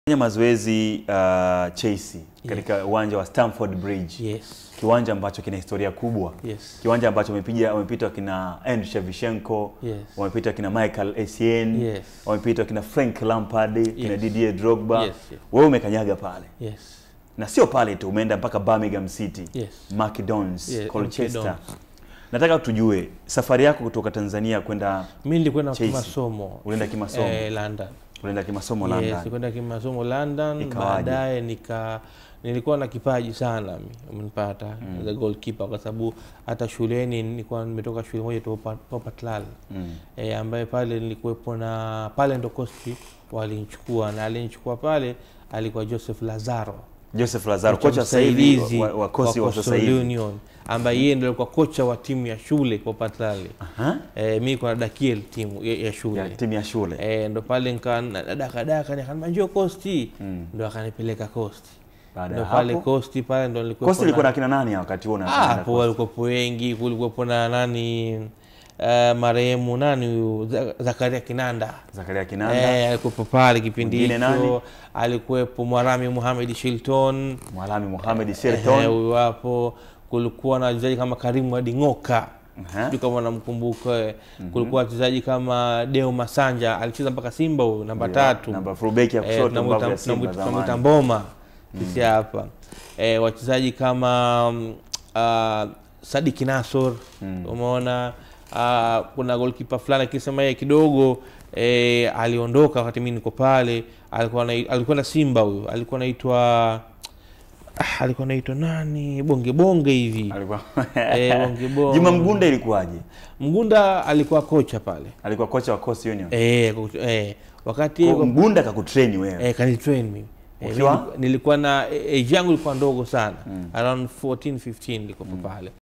Fanya mazoezi uh, Chelsea katika uwanja wa Stamford Bridge. Yes. Kiwanja ambacho kina historia kubwa. Yes. Kiwanja ambacho wamepiga wamepita kina Andriy Shevchenko, Yes. wamepita kina Michael Essien, Yes. wamepita kina Frank Lampard, kina Yes. Didier Drogba. Yes, yes. Wewe umekanyaga pale. Yes. Na sio pale tu, umeenda mpaka Birmingham City. Yes. Macedons, Yeah, Colchester. Macedons. Nataka tujue safari yako kutoka Tanzania kwenda Mimi nilikwenda Chelsea. kimasomo. Ulienda kimasomo? Eh, London. unaenda kimasomo Yes, London. nilikwenda kimasomo London, Ikawaje? baadaye nika nilikuwa na kipaji sana mi, umenipata mm. the goalkeeper kwa sababu hata shuleni nilikuwa nimetoka shule moja tu Popatlal Mm. e, ambaye pale nilikuwepo na pale ndo kosti walinichukua na alinichukua pale alikuwa Joseph Lazaro Joseph Lazaro kocha sasa hivi msaidizi wa, wa kosi wa wa sasa Coastal hivi. Union ambaye yeye ndio alikuwa kocha wa timu ya shule Popatlal. Aha. E, mi kuna dakiel timu ya, ya shule Ya timu ya shule. Eh, ndo pale nika dakadaka nikanambia njoo Costi Mm. ndo akanipeleka Costi Baada ndo ya pale hapo Costi pale ndo nilikuwa Kosti ilikuwa na kina nani wakati huo Ah, unaenda hapo Coast? walikuwepo wengi kulikuwepo na nani uh, marehemu nani huyu Za- Zakaria Kinanda Zakaria Kinanda, Eh, alikuwepo pale kipindi Mwingine nani? hicho alikuwepo Mwarami Muhamed Shilton Mwalami Mohamed Eh, Shelton. huyu hapo kulikuwa na wachezaji kama Karimu Ading'oka Aha. sijui kama namkumbuka eh. kulikuwa wachezaji kama Deo Masanja alicheza mpaka Simba huyu namba Ndio, tatu Namba fullback ya Eh, kushoto tunamuita- mbavu ya Simba tunamuita- tunamuita zamani. Mboma sisi hapa eh, wachezaji kama mm, ah, Sadiki Nasor umeona ah, kuna golkipa fulani akisema yeye kidogo eh, aliondoka wakati mimi niko pale alikuwa na, alikuwa na Simba huyu alikuwa anaitwa ah, alikuwa anaitwa nani bonge bonge hivi Alikuwa Eh, bonge bonge. Juma Mgunda ilikuwaje? Mgunda alikuwa kocha pale Alikuwa kocha wa Coast Union. eh, kocha- eh, wakati Kwa Mgunda kakutrain wewe. Eh, kanitrain mimi. Eh, Ukiwa? mimi nilikuwa na age yangu ilikuwa ndogo sana around 14 15 nilikuwa pale